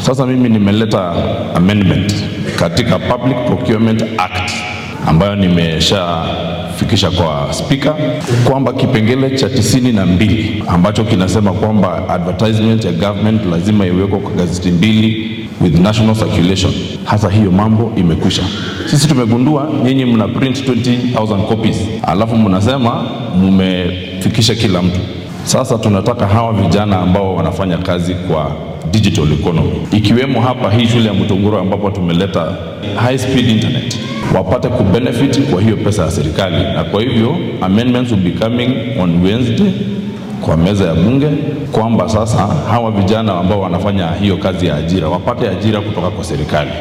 Sasa mimi nimeleta amendment katika Public Procurement Act ambayo nimeshafikisha kwa spika kwamba kipengele cha tisini na mbili ambacho kinasema kwamba advertisement ya government lazima iwekwe kwa gazeti mbili with national circulation. Hasa hiyo mambo imekwisha. Sisi tumegundua nyinyi mna print 20,000 copies alafu mnasema mumefikisha kila mtu. Sasa tunataka hawa vijana ambao wanafanya kazi kwa digital economy, ikiwemo hapa hii shule ya Mutunguru ambapo tumeleta high speed internet wapate kubenefit kwa hiyo pesa ya serikali, na kwa hivyo amendments will be coming on Wednesday kwa meza ya bunge kwamba sasa hawa vijana ambao wanafanya hiyo kazi ya ajira wapate ajira kutoka kwa serikali.